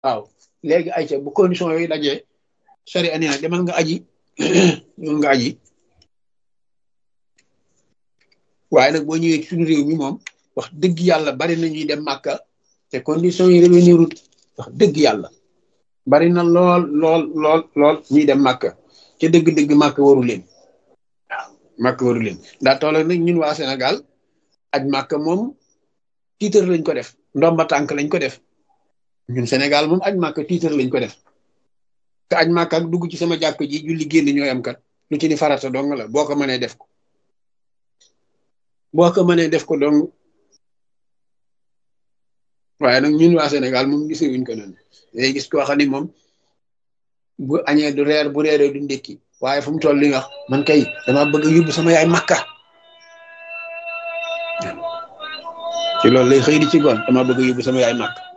waaw léegi ayca bu condition yooyu dajee sari ani nag demal nga aji demal nga aji waaye nag boo ñëwee ci suñu réew mi moom wax dëgg yàlla bari na ñuy dem màkka te condition yi revenirut wax dëgg yàlla bari na lool lool lool lool ñuy dem màkka te dëgg-dëgg màkka waru leen waaw màkka waru leen daa toll nag ñun waa Sénégal aj màkka moom tiitar lañ ko def ndomba tànk lañ ko def ñun Sénégal moom aj màkka tiitar lañ ko def te aj màkka ak dugg ci sama jàkk ji julli génn ñooy am kat lu ci ni farata dong la boo ko mënee def ko boo ko mënee def ko dong waaye nag ñun waa Sénégal moom gisee wuñ ko noonu day gis koo xam ni moom bu añee du reer bu reeree du ndékki waaye fu mu toll li nga wax man kay dama bëgg a yóbbu sama yaay makka ci loolu lay xëy di ci goon dama bëgg a yóbbu sama yaay makka